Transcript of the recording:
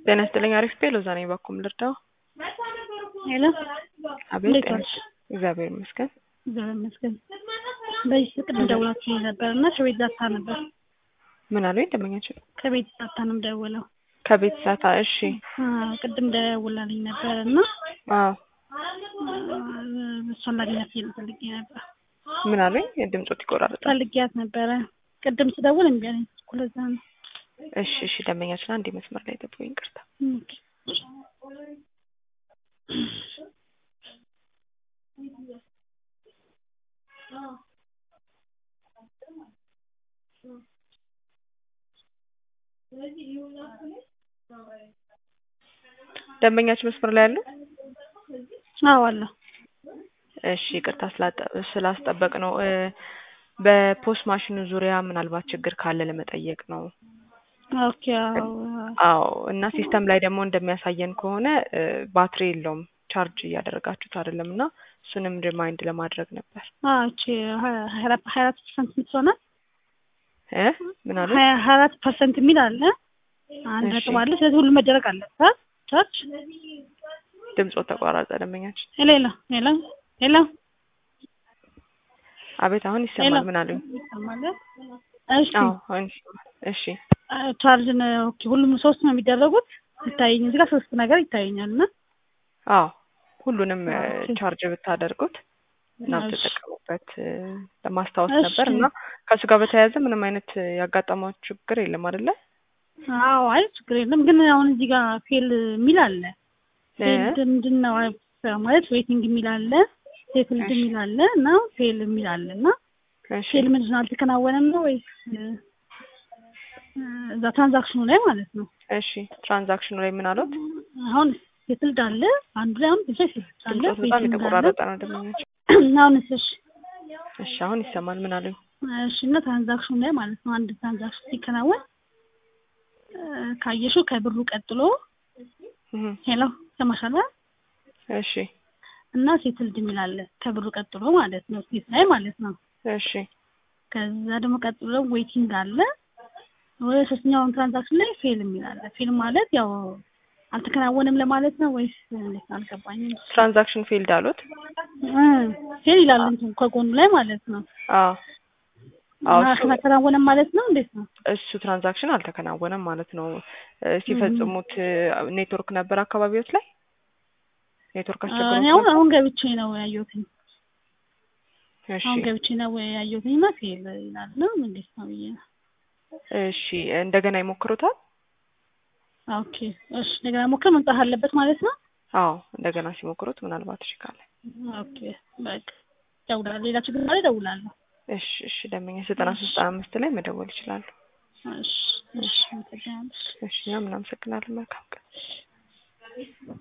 ጤና ይስጥልኝ አሪፍ ቤ ሎዛ ነኝ በኩም ልርዳው ሄሎ አቤት እንዴት ጤና ዋልሽ? እግዚአብሔር ይመስገን እግዚአብሔር ይመስገን። በዚህ ቅድም ደውላችሁ ነበር እና ከቤት ዛታ ነበር ምን አሉኝ ደንበኛችን ከቤት ዛታ ነው የምደውለው። ከቤት ሳታ እሺ አዎ፣ ቅድም ደውላልኝ ነበር እና አዎ እሷን ላገኛት ፈልጌ ነበር ምን አሉኝ ድምፆት ይቆራርጣል ፈልጊያት ነበረ። ቅድም ስደውል እምቢ አለኝ እኮ ለዛ ነው። እሺ እሺ ደንበኛችን አንድ መስመር ላይ ጠብቁኝ ይቅርታ ኦኬ። ደንበኛችን መስመር ላይ ያሉ አዎ አለሁ። እሺ ይቅርታ ስላጠ- ስላስጠበቅ ነው እ በፖስት ማሽኑ ዙሪያ ምናልባት ችግር ካለ ለመጠየቅ ነው ኦኬ አዎ አዎ እና ሲስተም ላይ ደግሞ እንደሚያሳየን ከሆነ እ ባትሪ የለውም ቻርጅ እያደረጋችሁት አይደለም እና እሱንም ሪማይንድ ለማድረግ ነበር አዎ እቺ ሀያ አራት ሀያ አራት ፐርሰንት የምትሆናል እ ምን አሉ ሀያ ሀያ አራት ፐርሰንት የሚል አለ አንድ እሺ። ነጥብ አለ። ስለዚህ ሁሉ መደረግ አለበት ቻርጅ ድምፆ ተቋራጠ ደንበኛችን ሄሎ ሄሎ ሄሎ ሄሎ አቤት አሁን ይሰማል ሄሎ ምን አሉኝ ይሰማል? እሺ አዎ አሁን ይሰማል እሺ ቻርጅ ነው ኦኬ። ሁሉም ሶስት ነው የሚደረጉት ይታየኝ እዚህ ጋር ሶስት ነገር ይታየኛል እና አዎ ሁሉንም እ ኦኬ። ቻርጅ ብታደርጉት እና እሺ ብትጠቀሙበት እ ለማስታወስ እሺ ነበር እና ከእሱ ጋር በተያያዘ ምንም አይነት እ ያጋጠማችሁ ችግር የለም አይደለ አዎ አይ ችግር የለም ግን አሁን እዚህ ጋር ፌል የሚል አለ እ ፌልድ ምንድን ነው አይ ማለት ዌቲንግ የሚል አለ ሴትልድ እሺ የሚል አለ እና ፌል የሚል አለ እና እሺ ፌል ምንድን ነው አልተከናወነም ነው ወይስ እ እዛ ትራንዛክሽኑ ላይ ማለት ነው እሺ ትራንዛክሽኑ ላይ ምን አሉት አሁን ሴትልድ አለ አንዱ ላይ አሁን ብቻ ሴትልድ አለ ድምፆት በጣም ዌቲንግ አለ የተቆራረጠ ነው ደንበኛችን አሁንስ እሺ እሺ አሁን ይሰማል ምን አሉኝ እሺ እና ትራንዛክሽኑ ላይ ማለት ነው አንድ ትራንዛክሽን ሲከናወን እ ካየሽው ከብሩ ቀጥሎ እህ ሄሎ ሰማሻላ እሺ እና ሴትልድ የሚል አለ ከብሩ ቀጥሎ ማለት ነው ሴት ላይ ማለት ነው እሺ ከዛ ደግሞ ቀጥሎ ዌቲንግ አለ ወደ ሶስተኛውን ትራንዛክሽን ላይ ፌል የሚል አለ ፌል ማለት ያው አልተከናወነም ለማለት ነው ወይስ እንዴት አልገባኝም ትራንዛክሽን ፊልድ አሉት እ ፌል ይላል እንትን ከጎኑ ላይ ማለት ነው አዎ አዎ እና እሱ አልተከናወነም ማለት ነው እንዴት ነው እሱ ትራንዛክሽን አልተከናወነም ማለት ነው እ ሲፈጽሙት እ ኔትወርክ ነበር አካባቢዎች ላይ ኔትወርክ እኔ አስቸግሮት አሁን ነበር አሁን ገብቼ ነው ያየሁትኝ እሺ አሁን ገብቼ ነው ያየሁትኝ እና ፌል ይላል ነው እንዴት ነው ብዬ ነው እሺ እንደገና ይሞክሩታል ኦኬ እሺ እንደገና ሞክር መምጣት አለበት ማለት ነው አዎ እንደገና ሲሞክሩት ምናልባት እሺ ካለ ኦኬ በቃ እደውላለሁ ሌላ ችግር ካለ እደውላለሁ እሺ እሺ ደንበኛ ዘጠና ሶስት ዘጠና አምስት ላይ መደወል ይችላሉ እሺ እሺ አመሰግናለሁ እሺ እኛም እናመሰግናለን መልካም ቀን